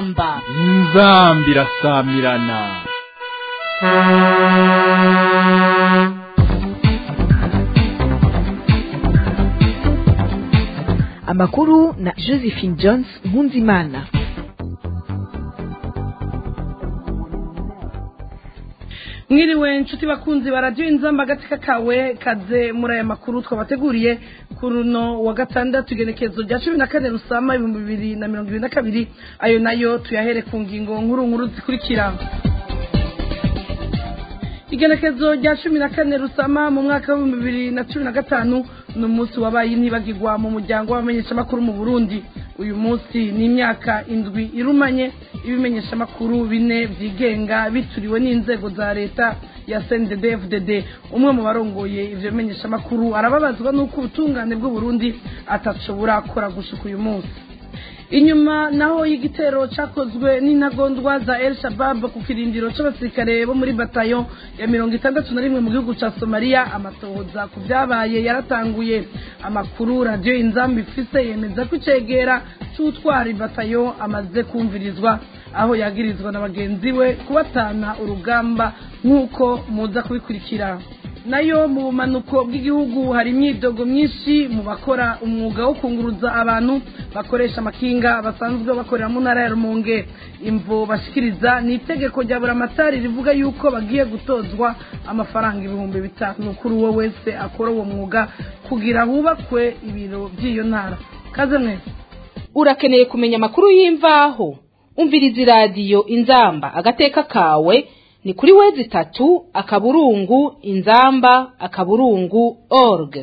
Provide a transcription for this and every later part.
inzamba inzamba irasamirana amakuru na josephine jones nkunzimana mwiriwe inshuti bakunzi baradiyo inzamba agatsika kawe kaze muri aya makuru twabateguriye ku runo wa gatandatu igenekezo rya cumi na kane rusama ibihumbi bibiri na mirongo ibiri na kabiri ayo nayo tuyahere ku ngingo nkuru nkuru zikurikira igenekezo rya cumi na kane rusama mu mwaka w'ibihumbi bibiri na cumi na gatanu ni umunsi wabaye intibagirwa mu muryango w'abamenyeshamakuru mu burundi uyu munsi ni imyaka indwi irumanye ibimenyeshamakuru bine byigenga bituriwe n'inzego za leta ya cndfdd umwe mu barongoye ivyo bimenyeshamakuru arababazwa n'uko ubutungane bw'uburundi atashobora gukora gushika uyu munsi inyuma naho y'igitero cyakozwe n'intagondwa za el shabab ku kirindiro c'abasirikare bo muri batayo ya mirongo itandatu na rimwe mu gihugu ca somaliya amatohoza ku vyabaye yaratanguye amakuru radiyo inzambi ifise yemeza ko icegera c'utwara batayo amaze kumvirizwa aho yagirizwa na bagenzi we kubatana urugamba nk'uko muza kubikurikira nayo mu bumanuko bw'igihugu hari imyidogo myinshi mu bakora umwuga wo kunguruza abantu bakoresha amakinga basanzwe bakorera mu ntara ya rumonge imvo bashikiriza ni itegeko rya buramatari rivuga yuko bagiye gutozwa amafaranga ibihumbi bitanu kuri uwo wese akora uwo mwuga kugira hubakwe ibiro by'iyo ntara kaze mwese urakeneye kumenya amakuru y'imvaho umviriza iradiyo inzamba agateka kawe ni kuri wezi itatu akaburungu inzamba akaburungu org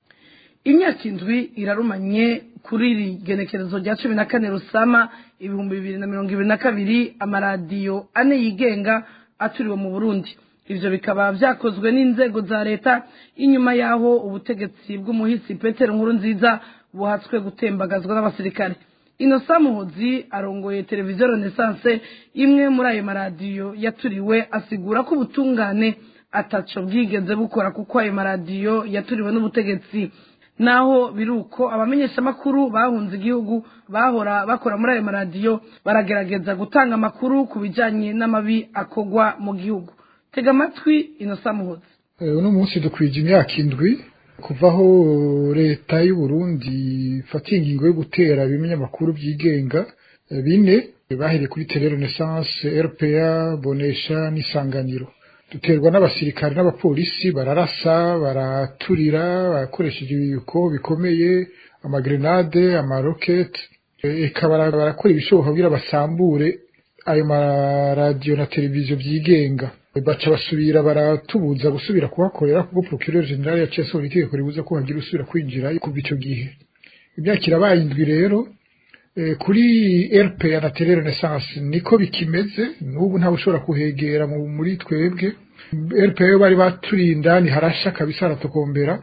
imyaka indwi irarumanye kuri iri genekerezo rya cumi na kane rusama ibihumbi bibiri na mirongo ibiri na kabiri amaradiyo ane yigenga aturiwe mu burundi ivyo bikaba vyakozwe n'inzego za leta inyuma y'aho ubutegetsi bw'umuhisi petero nkuru nziza buhatswe gutembagazwa n'abasirikare inosa muhozi arongoye televiziyo renaissance imwe muri ayo maradiyo yaturiwe asigura ko ubutungane ataco bwigeze bukora kuko ayo maradiyo yaturiwe n'ubutegetsi naho biri uko abamenyeshamakuru bahunze igihugu bahora bakora muri ayo maradiyo baragerageza gutanga amakuru ku bijanye n'amabi akogwa mu gihugu tega amatwi inosa muhozi uno munsi dukwije imyaka indwi kuva aho leta y'u Burundi ifata ingingo yo gutera ibinyamakuru byigenga bine bahereye kuri tele renaissance rpa bonesha n'isanganiro duterwa n'abasirikare n'abapolisi bararasa baraturira barakoresheje ibiyuko bikomeye amagrenade amaroketi eka barakora ibishoboka kugira basambure ayo maradiyo na televiziyo byigenga baca basubira baratubuza gusubira kuhakorera kuko procureur general yaciye asohora itegeko ribuza ko hagira usubira kwinjira kuva ico gihe imyaka irabaye indwi rero kuri RPA na Tele Renaissance niko bikimeze n'ubu ntawe ushobora kuhegera muri twebwe RPA yo bari baturinda ni harasha kabisa aratokombera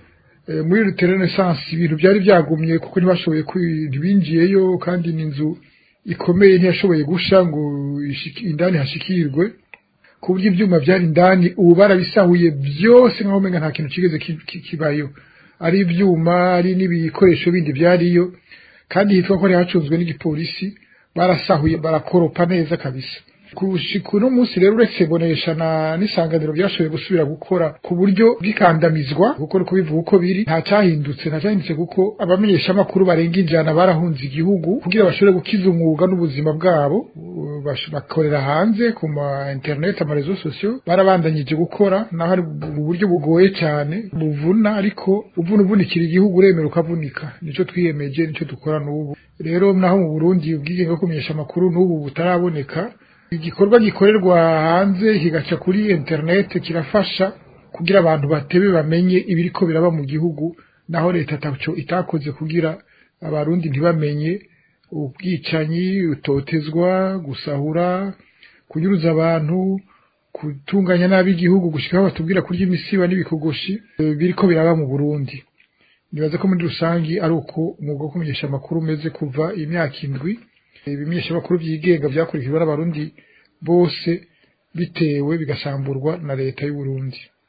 muri Tele Renaissance ibintu byari byagumye kuko ntibashoboye binjiyeyo kandi ni inzu ikomeye ntiyashoboye gusha ngo indani hashikirwe ku buryo ibyuma byari indani ubu barabisahuye byose nkaho umenga nta kintu kigeze kibayo ari ibyuma ari n'ibikoresho bindi byariyo kandi hitwa ko hacunzwe n'igipolisi barasahuye barakoropa neza kabisa kushika uno munsi rero uretse bonesha na n'isanganiro byashoboye gusubira gukora ku buryo bw'ikandamizwa kuko ni kubivuga uko biri nta cyahindutse nta cyahindutse kuko abamenyeshamakuru barenga injana barahunze igihugu kugira bashobore gukiza umwuga n'ubuzima bwabo bakorera hanze ku ma internet amarezo sosiyo barabandanyije gukora naho ari mu buryo bugoye cyane buvuna ariko uvuna uvunikira igihugu uremera ukavunika nicyo twiyemeje nicyo dukora n'ubu rero naho mu burundi ubwigenge bwo kumenyesha amakuru n'ubu butaraboneka igikorwa gikorerwa hanze kigaca kuri internet kirafasha kugira abantu batebe bamenye ibiriko biraba mu gihugu naho leta taco itakoze kugira abarundi ntibamenye ubwicanyi utotezwa gusahura kunyuruza abantu gutunganya nabi igihugu gushikaho batubwira kurya imisiba n'ibikogoshi biriko biraba mu Burundi nibaza ko muri rusangi ari uko umwuga wo kumenyesha amakuru umeze kuva imyaka indwi ibimenyeshamakuru byigenga byakurikijwe n'abarundi bose bitewe bigasamburwa na leta y'u Burundi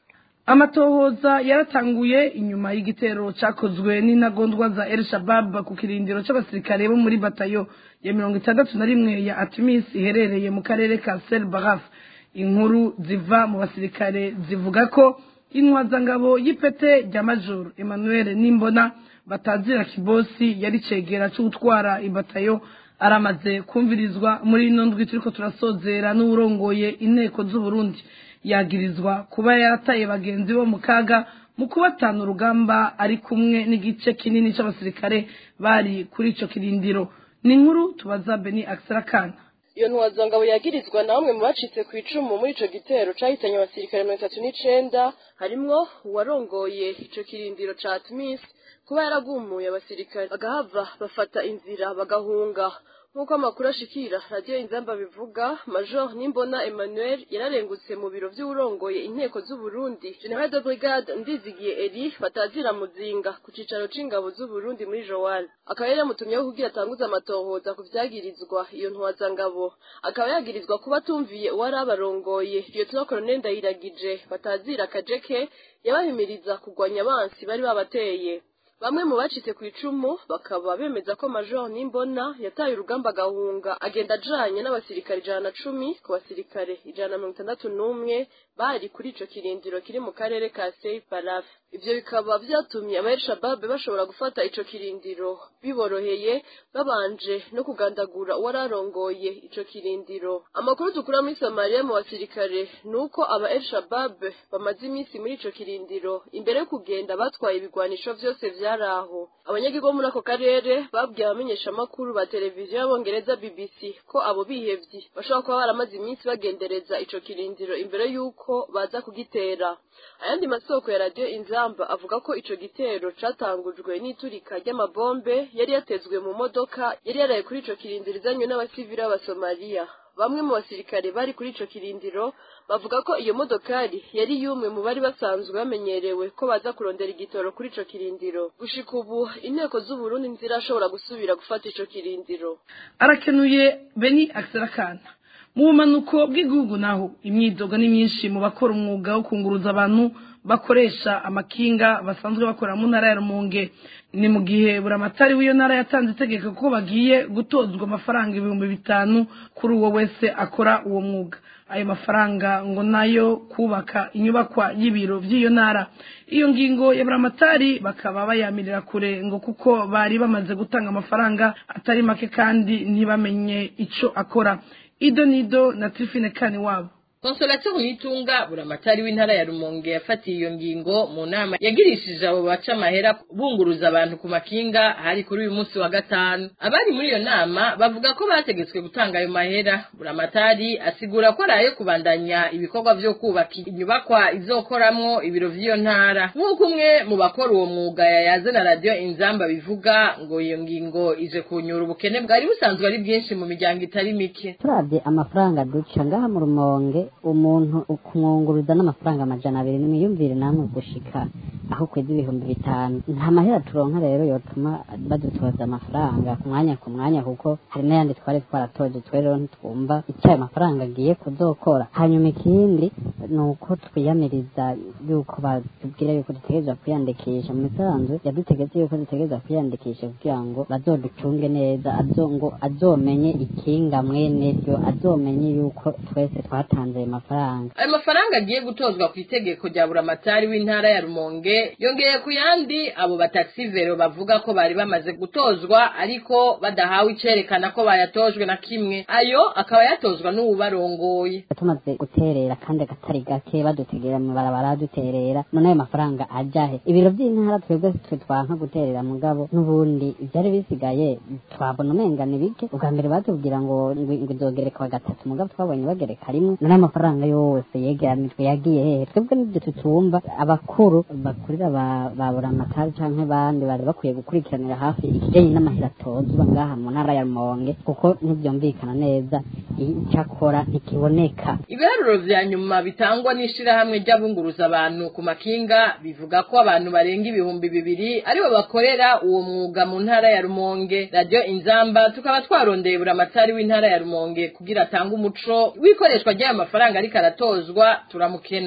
amatohoza yaratanguye inyuma y'igitero cyakozwe n'intagondwa za el shabab ku kirindiro cy'abasirikare bo muri batayo ya mirongo itandatu na rimwe ya atimis iherereye mu karere ka sel baraf inkuru ziva mu basirikare zivuga ko intwazangabo y'ipete rya major emmanuel nimbona batazira kibosi yari cegera cy'utwara ibatayo aramaze kumvirizwa muri ino ndwi turiko turasozera n'uwurongoye inteko z'uburundi yagirizwa kuba yarataye bagenzi bo mu kaga mu kubatana urugamba ari kumwe n'igice kinini cy'abasirikare bari kuri ico kirindiro ni inkuru tubaza beni aksarakana iyo ntwazangabo yagirizwa na bamwe mu bacitse ku icumu muri ico gitero cahitanye abasirikare mirongo itatu n'icenda harimwo uwarongoye ico kirindiro ca tmis kuba yaragumuye abasirikare bagahava bafata inzira bagahunga nk'uko amakuru ashikira radiyo inzamba bivuga major nimbona emmanuel yararengutse mu biro vy'uwurongoye inteko z'uburundi general de brigade ndizigiye eri batazira muzinga ku cicaro c'ingabo z'uburundi muri joal akaba yari yamutumyeho kugira atanguze amatohoza ku vyagirizwa iyo ntwazangabo akaba yagirizwa kuba atumviye uwari abarongoye lieutenant colonel ndayiragije batazira kajeke yabahimiriza kugwanya abansi bari babateye bamwe mu bacitse ku icumu bakaba bemeza ko major nimbona yataye urugamba agahunga agenda ajanye n'abasirikare ijana na cumi ku basirikare ijana na mirongo itandatu n'umwe bari kuri ico kirindiro kiri mu karere ka sei paraf ivyo bikaba vyatumye aba elshababe bashobora gufata ico kirindiro biboroheye babanje no kugandagura uwari arongoye ico kirindiro amakuru dukura muri somaliya mu basirikare ni uko aba elshababe bamaze iminsi muri ico kirindiro imbere yo kugenda batwaye ibigwanisho vyose vyari aho abanyagihugu bo muri ako karere babwiye abamenyeshamakuru ba televiziyo y'abongereza bbc ko abo bihevyi bashobora kuba baramaze iminsi bagendereza ico kirindiro imbere y'uko baza kugitera ayandi masoko ya radiyo inzamba avuga ko ico gitero catangujwe n'iturika ry'amabombe yari yatezwe mu modoka yari yaraye kuri ico kirindiro izanywe n'abasivili b'abasomaliya bamwe mu basirikare bari kuri ico kirindiro bavuga ko iyo modokari yari yumwe mu bari basanzwe bamenyerewe ko baza kurondera igitoro kuri ico kirindiro gushika ubu inteko z'uburundi ntizirashobora gusubira gufata ico kirindiro arakenuye beni aksarakana mu bumanuko bw'igihugu naho imyidogo ni myinshi mu bakora umwuga wo kunguruza abantu bakoresha amakinga basanzwe bakora mu ntara ya rumonge ni mu gihe buramatari w'iyo ntara yatanze itegeko ko bagiye gutozwa amafaranga ibihumbi bitanu kuri uwo wese akora uwo mwuga ayo mafaranga ngo nayo kubaka inyubakwa y'ibiro by'iyo ntara iyo ngingo ya buramatari bakaba bayamirira kure ngo kuko bari bamaze gutanga amafaranga atari make kandi ntibamenye ico akora ido nido na tifine kani wabo konsolation yitunga buramatari w'intara ya rumonge yafatiye iyo ngingo mu nama yagirishije abo baca amahera bunguruza abantu ku makinga hari kuri uyu munsi wa gatanu abari muri iyo nama bavuga ko bategetswe gutanga ayo mahera buramatari asigura ko ari ayo kubandanya ibikorwa vyo kubaka inyubakwa izokoramwo ibiro vy'iyo ntara nk'uko umwe mu bakora uwo mwuga yayaze na radiyo inzamba bivuga ngo iyo ngingo ije kunyura ubukene bwari busanzwe ari bwinshi mu miryango itari mike turavye amafaranga duca ngaha mu rumonge umuntu kumwunguruza n'amafaranga amajana abiri nimiyumvire namwe gushika aho kweza ibihumbi bitanu nta mahera turonka rero yotuma badutoza amafaranga ku mwanya ku mwanya kuko hari n'ayandi twari twaratoje twe rero ntitwumva icyo ayo mafaranga agiye kuzokora hanyuma ikindi ni uko twiyamiriza yuko batubwira yuko dutegerezwa kwiyandikisha mu misanzu yadutegetse yuko dutegerezwa kwiyandikisha kugira ngo bazoducunge neza azo ngo azomenye ikinga mwene ryo azomenye yuko twese twatanze ayo mafaranga ayo mafaranga agiye gutozwa ku itegeko rya buramatari w'intara ya rumonge yongeye ku yandi abo bataxivero bavuga ko bari bamaze gutozwa ariko badahawe icerekana ko bayatojwe na kimwe ayo akaba yatozwa n'uwubarongoye tumaze guterera kandi agatari gake badutegera mu barabara duterera none ayo mafaranga ajahe ibiro by'intara twebwe twe twanka guterera mugabo n'ubundi ibyari bisigaye twabona umenga ni bike ubwa mbere batubwira ngo ngo izogerekwa gatatu mugabo twabonye bagereka rimwe none amafaranga yose yegeranijwe yagiye hehe twebwe n'ibyo tutumva abakuru bakurira ba buramatari canke bandi bari bakwiye gukurikiranira hafi ikijanye n'amahera atozwa ngaha mu ntara ya rumonge kuko ntivyumvikana neza icakora ntikiboneka ibiharuro vya nyuma bitangwa n'ishirahamwe ry'abunguruza abantu ku makinga bivuga ko abantu barenga ibihumbi bibiri aribo bakorera uwo mwuga mu ntara ya rumonge radiyo inzamba tukaba twarondeye buramatari w'intara ya rumonge kugira atange umuco w'ikoreshwa ry'ayo mafaranga ariko aratozwa turamukena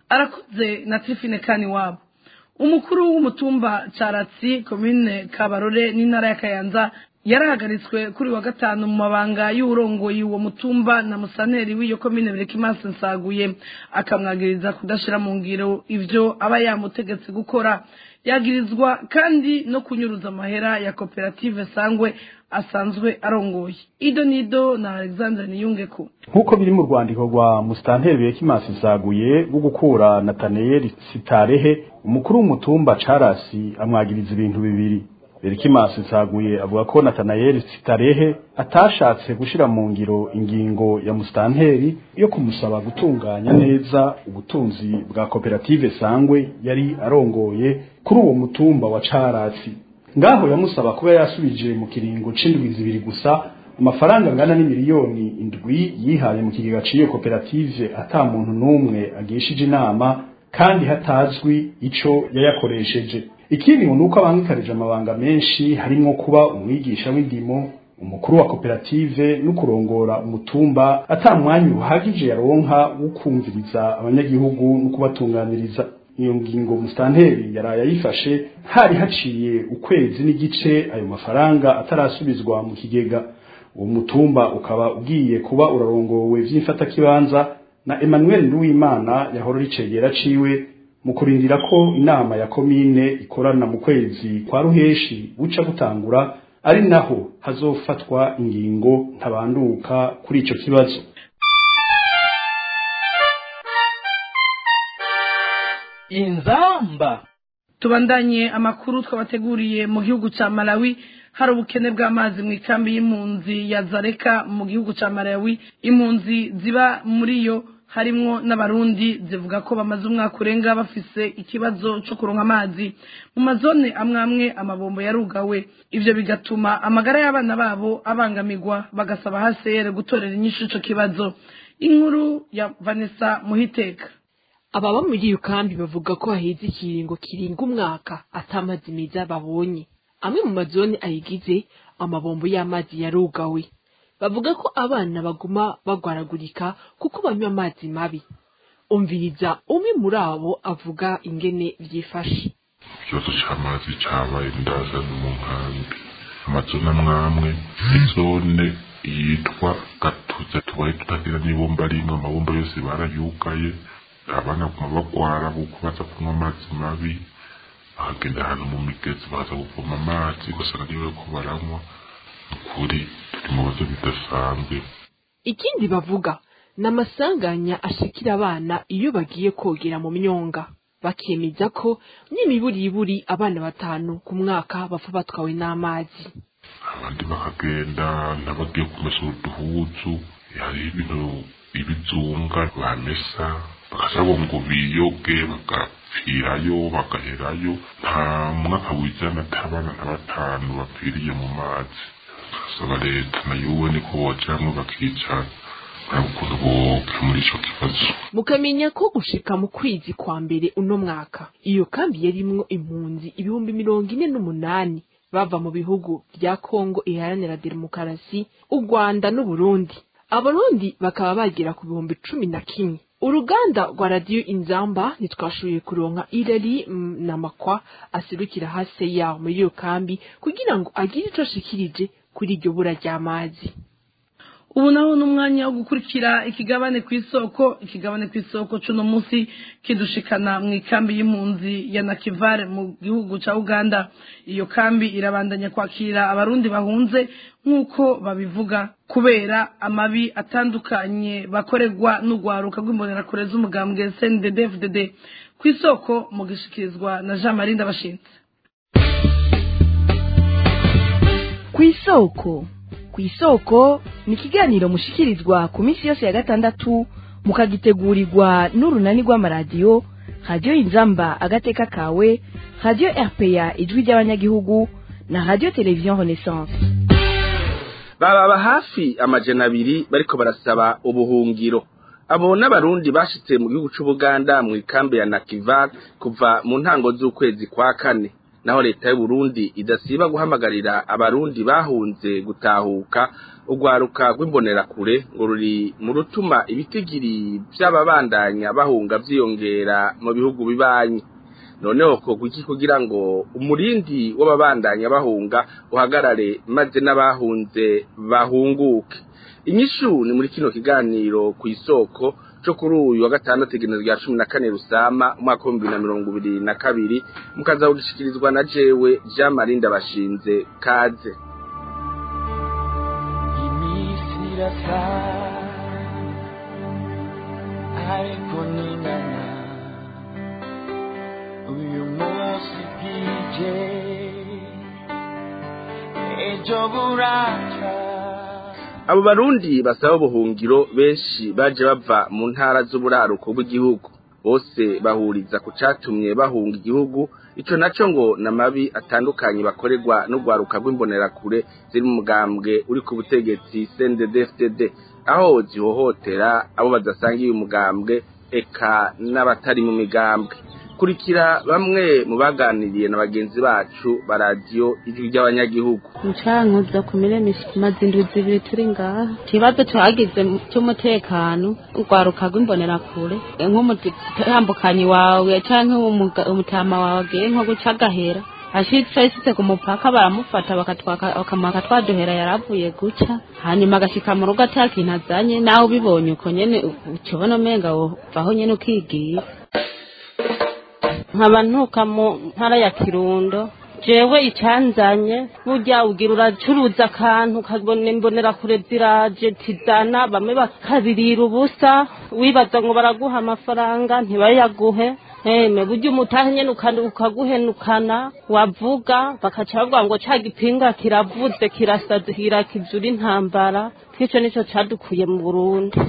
arakoze na tifine kani wabo umukuru w'umutumba caratsi komine kabarore n'intara ya kayanza yarahagaritswe kuri wa gatanu mu mabanga y'uburongoye uwo mutumba na musaneri w'iyo komine berekimansi nsaguye akamwagiriza kudashira mu ngiro ivyo aba yamutegetse gukora yagirizwa kandi no kunyuruza amahera ya koperative sangwe asanzwe arongoye ido nido na alexandre niyungeko nk'uko biri mu rwandiko rwa musitanteri bekimansi nsaguye rwo gukura nataneyeli sitarehe umukuru w'umutumba carasi amwagiriza ibintu bibiri Berikimasi nsaguye avuga ko Nathanael Sitarehe atashatse gushira mu ngiro ingingo ya mustanteri yo kumusaba gutunganya neza ubutunzi bwa koperative Sangwe yari arongoye kuri uwo mutumba wa Carasi ngaho yamusaba kuba yasubije mu kiringo c'indwi zibiri gusa amafaranga angana n'imiliyoni indwi yihaye mu kigega c'iyo koperative ata muntu n'umwe agishije inama kandi hatazwi ico yayakoresheje ikindi ngo nuko abangikarije amabanga menshi harimo kuba umwigisha w'indimo umukuru wa koperative no kurongora umutumba ata mwanya uhagije yaronka wo kumviriza abanyagihugu no kubatunganiriza iyo ngingo mustanteri yaraye ayifashe hari haciye ukwezi n'igice ayo mafaranga atarasubizwa mu kigega uwo mutumba ukaba ugiye kuba urarongowe vy'imfatakibanza na Emmanuel Nduwimana yahora ricegera ciwe mu kurindira ko inama ya komine ikorana mu kwezi kwa ruheshi buca gutangura ari naho hazofatwa ingingo ntabanduka kuri ico kibazo inzamba tubandanye amakuru twabateguriye mu gihugu ca Malawi hari ubukene bw'amazi mu ikambi y'impunzi ya Zareka mu gihugu ca Malawi impunzi ziba muri yo harimwo n'abarundi zivuga ko bamaze umwaka urenga bafise ikibazo cyo kuronka amazi mu mazone amwe amwe amabombo yarugawe ivyo bigatuma amagara y'abana babo abangamirwa bagasaba hasere gutorera inyishu ico kibazo inkuru ya Vanessa Muhiteka ababa muri iyo kambi bavuga ko haheze ikiringo kiringa umwaka atamazi meza babonye amwe mu mazone ayigize amabombo y'amazi yarugawe bavuga ko abana baguma bagwaragurika kuko banywa amazi mabi umviriza umwe muri abo avuga ingene vyifashe ikibazo c'amazi cabaye ndaza mu nkambi amazone amwamwe izone yitwa gatuze tubaye tutagira n'ibomba rimwe amabomba yose barayugaye abana kuma bagwara kuko baza kunywa amazi mabi bakagenda ahantu mu migezi baza kuvoma amazi ugasanga niyo bariko baranywa ukuri turi mu bibazo bidasanzwe ikindi bavuga ni amasanganya ashikira abana iyo bagiye kogera mu myonga bakemeza ko n'imiburiburi abana batanu ku mwaka bapfa batwawe n'amazi abandi bakagenda n'abagiye kumesa uduhuzu hariho ibintu ibizunga bamesa bakasaba ngo biyoge bagapfirayo bagaherayo nta mwaka wijana atabana na batanu bapfiriye mu mazi saba leta nayo uwe niko bojamwe bakicara ukuntu boke muri ico kibazo mukamenya ko gushika mu kwezi kwa mbere uno mwaka iyo kambi yarimwo impunzi ibihumbi mirongo ine n'umunani bava mu bihugu vya kongo iharanira demokarasi u rwanda n'uburundi abarundi bakaba bagera ku bihumbi cumi na kimwe uruganda rwa radiyo inzamba ntitwashoboye kuronka irari na makwa aserukira hasi yaho muri iyo kambi kugira ngo agire ico ashikirije kuri iryo bura ry'amazi ubu naho ni umwanya wo gukurikira ikigabane ku isoko ikigabane ku isoko c'uno munsi kidushikana mu ikambi y'impunzi ya nakivare mu gihugu ca uganda iyo kambi irabandanya kwakira abarundi bahunze nk'uko babivuga kubera amabi atandukanye bakorerwa n'urwaruka rw'imbonerakure z'umugambwe cndd ku isoko mu gishikirizwa na jean marie ndabashinze ku isoko ku isoko ni ikiganiro mushikirizwa ku minsi yose ya gatandatu mukagitegurirwa n'urunani rw'amaradiyo radiyo inzamba agateka kawe radiyo rpa ijwi ry'abanyagihugu na radiyo televiziyo renaissance bababa hafi amajana abiri bariko barasaba ubuhungiro abo n'abarundi bashitse mu gihugu c'ubuganda mu ikambi ya nakivar kuva mu ntango z'ukwezi kwa kane naho leta y'u Burundi idasiba guhamagarira abarundi bahunze gutahuka urwaruka rw'imbonerakure ngo ruri mu rutuma ibitigiri by'ababandanya bahunga vyiyongera mu bihugu bibanyi noneho ko kuki kugira ngo umurindi w'ababandanya bahunga uhagarare maze n'abahunze bahunguke inyishu ni muri kino kiganiro ku isoko cyo kuri uyu wa gatandatu igenezo rya cumi na kane rusama umwaka w'ibihumbi bibiri na mirongo ibiri na kabiri mukaza kugishikirizwa na jewe jean marie ndabashinze kaze irasa ariko ningana uyu munsi bwije ejo buraca abo barundi basaba ubuhungiro benshi baje bava mu ntara z'uburaruko bw'igihugu bose bahuriza ku catumye bahunga igihugu ico naco ngo namabi atandukanye bakorerwa n'urwaruka rw'imbonerakure ziri mu mugambwe uri ku butegetsi CNDD-FDD aho zihohotera abo badasangiye umugambwe eka n'abatari mu migambwe kurikira bamwe mu baganiriye na bagenzi bacu ba radiyo ijwi ry'abanyagihugu mucankuzo ku mirema maze indwi zibiri turi ngaha ikibazo tuhagize cy'umutekano urwaruka rw'imbonerakure nk'umutambukanyi wawe canke umutama wawe agiye nko guca agahera ashitse ashitse ku mupaka baramufata bakamwaka twaduhera yaravuye guca hanyuma agashika mu rugo atakintu azanye nawe ubibonye uko nyene ukibona umenga wovaho nyene ukigira nkaba ntuka mu ntara ya kirundo jewe icyanzanye burya ugira uracuruza akantu ukabona imbonera kure ziraje tizana bamwe bakabirira ubusa wibaza ngo baraguha amafaranga ntibayaguhe heme burya umutahe nyene ukaguhenukana wavuga bakaca bavuga ngo ca gipinga kiravuze kirasazira kizura intambara twico nico cadukuye mu burundi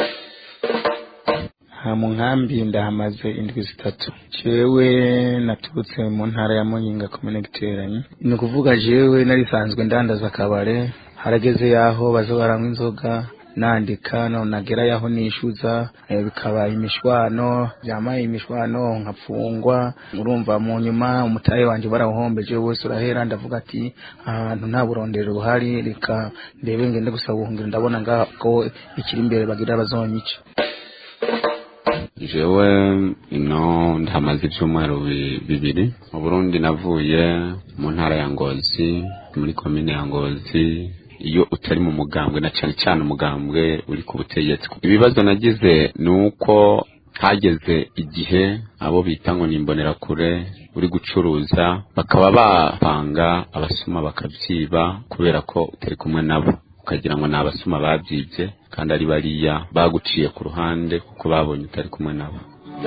ha mu nkambi ndahamaze indwi zitatu jewe naturutse mu ntara ya muyinga komine giteranyi ni ukuvuga jewe narisanzwe ndandaza akabare harageze yaho baza baranywa inzoga nandika no nagera yaho nishyuza bikaba imishwano byamaye imishwano nkapfungwa urumva mu nyuma umutahe wanjye barawuhombeje wose urahera ndavuga ati ahantu nta burondero buhari reka ndebe ngende gusaba ubuhungiro ndabona ngaho ko ikiri imbere bagira bazonyica jewe ino ndahamaze ibyumweru bibiri mu burundi navuye mu ntara ya ngozi muri komine ya ngozi iyo utari mu mugambwe na cyane cyane umugambwe uri ku butegetsi ibibazo nagize ni uko hageze igihe abo bita ngo ni imbonerakure uri gucuruza bakaba bapanga abasuma bakabyiba kubera ko utari kumwe nabo ukagira ngo ni abasuma babyibye kandi ari bariya baguciye ku ruhande kuko babonye utari kumwe nabo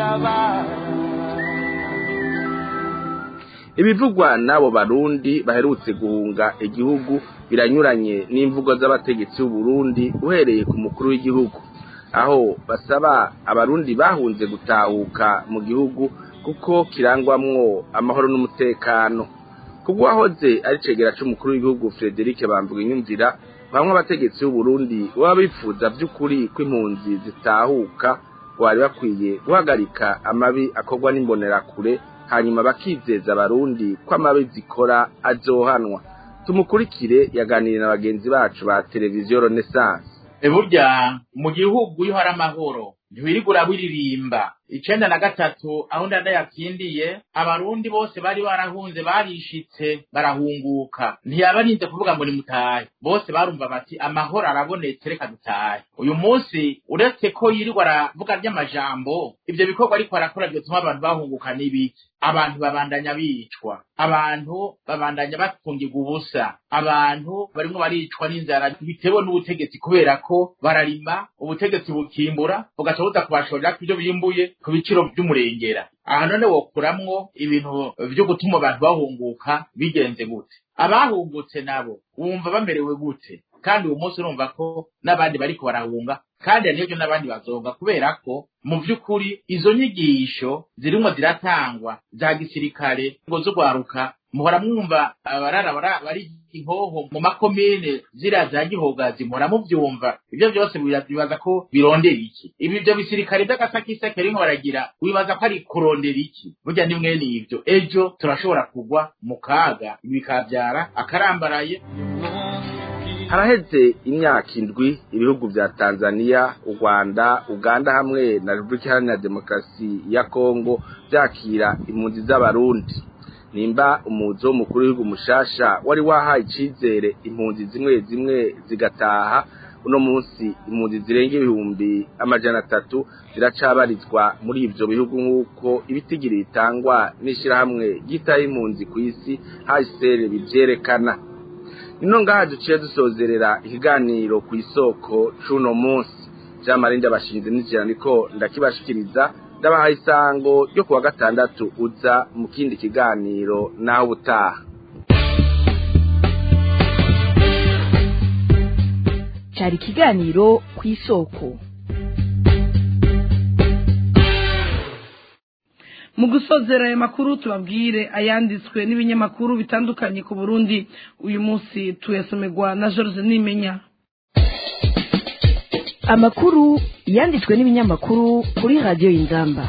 ibivugwa n'abo barundi baherutse guhunga igihugu biranyuranye n'imvugo z'abategetsi b'uburundi uhereye ku mukuru w'igihugu aho basaba abarundi bahunze gutahuka mu gihugu kuko kirangwamwo amahoro n'umutekano kubwo wahoze ari cegera c'umukuru w'igihugu Frederic Bamvuga inyumvira bamwe abategetsi b'uburundi baba bifuza by'ukuri ko impunzi zitahuka bari bakwiye guhagarika amabi akorwa n'imbonerakure hanyuma bakizeza abarundi ko amabi zikora azohanwa tumukurikire yaganiriye na bagenzi bacu ba televiziyo renaissance burya mu gihugu iyo hari amahoro ntiwirigura wiririmba icenda na gatatu aho ndada yatsindiye abarundi bose bari barahunze barishitse barahunguka ntiyabarinze kuvuga ngo nimutahe bose barumva bati amahoro arabonetse reka dutahe uyu munsi uretse ko yirirwa aravuga ry'amajambo ivyo bikorwa ariko arakora vyotuma abantu bahunguka n'ibiki abantu babandanya bicwa abantu babandanya bafungirwa ubusa abantu barimwo baricwa n'inzara bitewe n'ubutegetsi kubera ko bararima ubutegetsi bukimbura bugaca buza kubashorera ku ivyo bimbuye ku biciro vy'umurengera aha none wokuramwo ibintu vyo gutuma abantu bahunguka bigenze gute abahungutse nabo wumva bamerewe gute kandi uwo munsi urumva ko n'abandi bariko barahunga kandi n'ibyo n'abandi bazonga kubera ko mu vy'ukuri izo nyigisho zirimwo ziratangwa za gisirikare ngo z'urwaruka muhora mwumva abarara bara- bari ihoho mu makomine ziriya za gihogazi muhora muvyumva ivyo vyose biba- bibaza ko birondera iki ibi ivyo bisirikare vy'agasakiseke rimwe baragira wibaza ko ari kurondera iki burya ni mwene ivyo ejo turashobora kugwa mu kaga ibi bikavyara akarambaraye haraheze imyaka indwi ibihugu vya tanzania u rwanda uganda hamwe na repubulika iharanira demokarasi ya kongo vyakira impunzi z'abarundi nimba umuzi w'umukuru w'igihugu mushasha wari wahaye icizere impunzi zimwe zimwe zigataha uno munsi impunzi zirenga ibihumbi amajana atatu ziracabarizwa muri ivyo bihugu nk'uko ibitigiri bitangwa n'ishirahamwe ryitaho impunzi ku isi hcr bivyerekana ino ngaha duciye dusozerera ikiganiro ku isoko c'uno munsi jean marie ndabashinze n'ijana niko ndakibashikiriza ndabahaye isango ryo kuwa gatandatu uza mu kindi kiganiro naho ubutaha cyari ikiganiro ku isoko mu gusozera aya makuru tubabwire ayanditswe n'ibinyamakuru bitandukanye ku burundi uyu munsi tuyasomerwa na george nimenya amakuru yanditswe n'ibinyamakuru kuri radiyo y'inzamba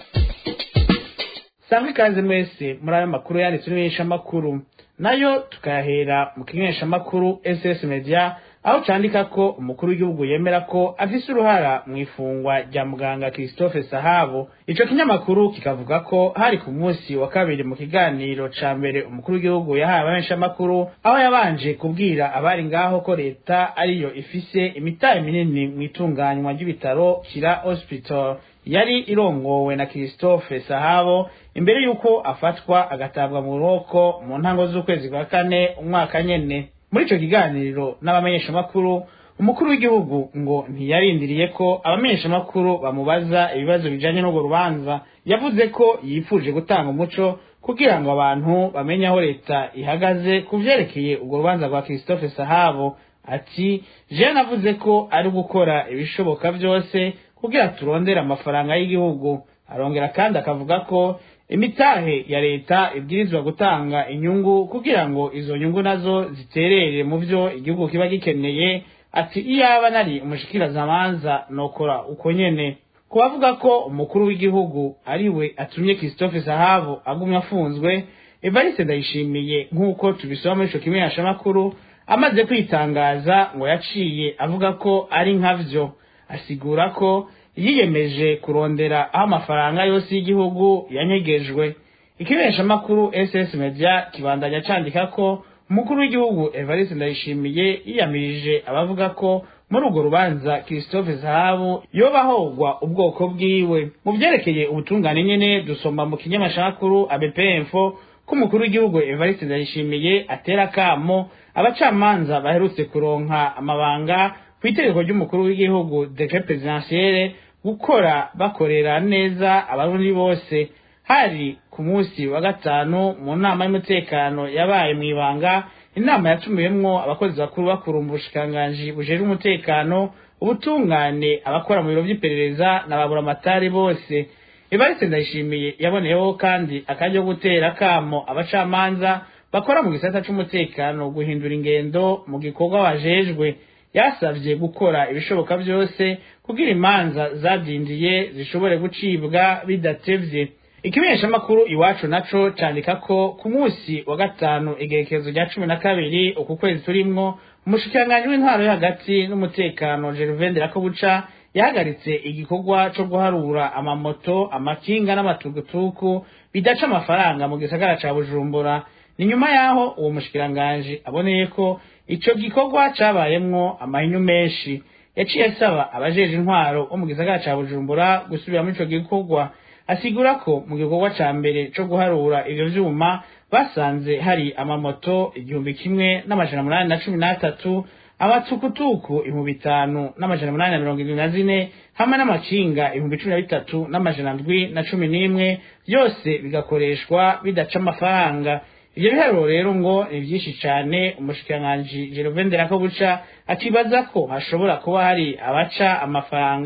sangwa ikaze mwese muri ayo makuru yanditswe n'imenyeshamakuru nayo tukayahera mu kimenyeshamakuru ss media aho candika ko umukuru w'igihugu yemera ko afise uruhara mu ifungwa rya muganga christophe sahabo ico kinyamakuru kikavuga ko hari ku munsi wa kabiri mu kiganiro ca mbere umukuru w'igihugu yahaye abamenyeshamakuru aho yabanje kubwira abari ngaho ko leta ariyo ifise imitahe minini mu itunganywa ry'ibitaro kira hospital yari irongowe na christophe sahabo imbere y'uko afatwa agatabwa mu buroko mu ntango z'ukwezi kwa kane umwaka nyene muri ico kiganiro n'abamenyeshamakuru umukuru w'igihugu ngo ntiyarindiriye ko abamenyeshamakuru bamubaza ibibazo bijanye n'urwo rubanza yavuze ko yifuje gutanga umuco kugira ngo abantu bamenye aho leta ihagaze ku vyerekeye urwo rubanza rwa christophe sahabo ati jewe navuze ko ari gukora ibishoboka vyose kugira turondere amafaranga y'igihugu arongera kandi akavuga ko imitahe ya leta ibwirizwa gutanga inyungu kugira ngo izo nyungu nazo ziterere mu vyo igihugu kiba gikeneye ati iyaba nari umushikirazamanza nokora uko nyene ku bavuga ko umukuru w'igihugu ari we atumye christophe sahabo agumya afunzwe evariste ndayishimiye nk'uko tubisoma muri ico kimenyeshamakuru amaze kwitangaza ngo yaciye avuga ko ari nkavyo asigura ko yiyemeje kurondera aho amafaranga yose y'igihugu yanyegejwe ikimenyeshamakuru ss media kibandanya candika ko umukuru w'igihugu evariste ndayishimiye yiyamirije abavuga ko muri urwo rubanza christophe zahabu yoba ahogwa ubwoko bwiwe mu vyerekeye ubutungane nyene dusoma mu kinyamashamakuru abpfo ko umukuru w'igihugu evariste ndayishimiye atera akamo abacamanza baherutse kuronka amabanga ku itegeko ry'umukuru w'igihugu decret presidentielle gukora bakorera neza abarundi bose hari ku munsi wa gatanu mu nama y'umutekano yabaye mu ibanga inama yatumiwemwo abakozi bakuru bakuru mu bushikiranganji bujejwe umutekano ubutungane abakora mu biro vy'iperereza na baburamatari bose evariste ndayishimiye yaboneyeho kandi akaryo gutera kamo abacamanza bakora mu gisata c'umutekano guhindura ingendo mu gikorwa bajejwe yasavye gukora ibishoboka vyose kugira imanza zadindiye zishobore gucibwa bidatevye ikimenyeshamakuru iwacu naco candika ko ku munsi wa gatanu igerekezo rya cumi na kabiri uku kwezi turimwo umushikiranganji w'intwaro yo hagati n'umutekano gervain rakobuca yahagaritse igikorwa co guharura amamoto amakinga n'amatugutuku bidaca amafaranga mu gisagara ca bujumbura ni nyuma yaho uwo mushikiranganji aboneye ko ico gikorwa cabayemwo amahinyu menshi yaciye asaba abajeje intwaro bo mu gisagara ca bujumbura gusubira muri ico gikorwa asigura ko mu gikorwa ca mbere co guharura ivyo vyuma basanze hari amamoto igihumbi kimwe n'amajana munani na cumi n'atatu amatukutuku ibihumbi bitanu n'amajana munani na mirongo irindwi na zine hamwe n'amakinga ibihumbi cumi na bitatu n'amajana ndwi na cumi n'imwe byose bigakoreshwa bidaca amafaranga ivyo biharuro rero ngo ni vyinshi cane umushikiranganji Gervain Nderakobuca akibaza ko hashobora kuba hari abaca amafaranga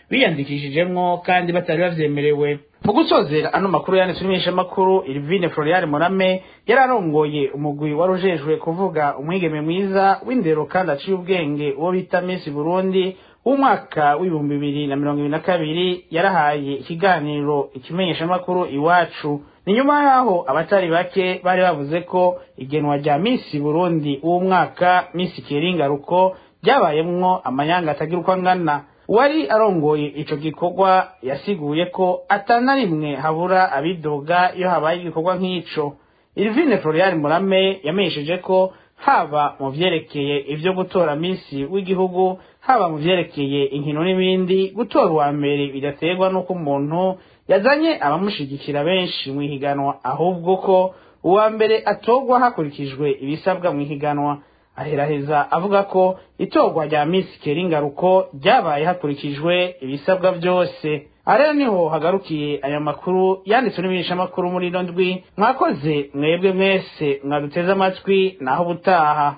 biyandikishijemwo kandi batari bavyemerewe mu gusozera ano makuru yanditswe n'imenyeshamakuru Irvine Florian Morame yararongoye umugwi warujejwe kuvuga umwigeme mwiza w'indero kandi aciye ubwenge uwo bita Miss Burundi w'umwaka w'ibihumbi bibiri na mirongo ibiri na kabiri yarahaye ikiganiro ikimenyeshamakuru iwacu ni nyuma yaho abatari bake bari bavuze ko igenwa rya Miss Burundi w'umwaka Miss Keringaruko ryabayemwo amanyanga atagira uko angana uwari arongoye ico gikorwa yasiguye ko atana rimwe habura abidoga iyo habaye igikorwa nk'ico Irvine Florian Murame yamenyesheje ko haba mu vyerekeye ivyo gutora misi w'igihugu haba mu vyerekeye inkino n'ibindi gutora uwa mbere bidaterwa n'uko umuntu yazanye abamushigikira benshi mu ihiganwa ahubwo ko uwa mbere atorwa hakurikijwe ibisabwa mu ihiganwa aheraheza avuga ko itorwa rya Miss Keringaruko ryabaye hakurikijwe ibisabwa byose arero niho hagarukiye aya makuru yanditswe n'ibinishamakuru muri ino ndwi mwakoze mwebwe mwese mwaduteze amatwi naho ubutaha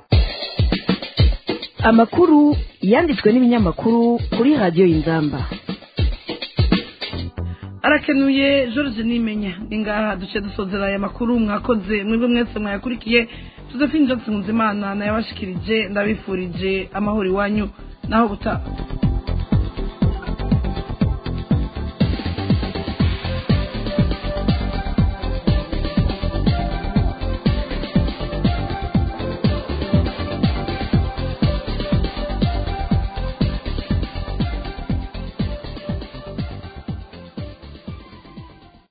amakuru yanditswe n'ibinyamakuru kuri radiyo y'inzamba arakenuye george nimenya ni ngaha duce dusozera aya makuru mwakoze mwebwe mwese mwayakurikiye josephine johnson nzimana nayabashikirije ndabifurije amahoro iwanyu naho gutaha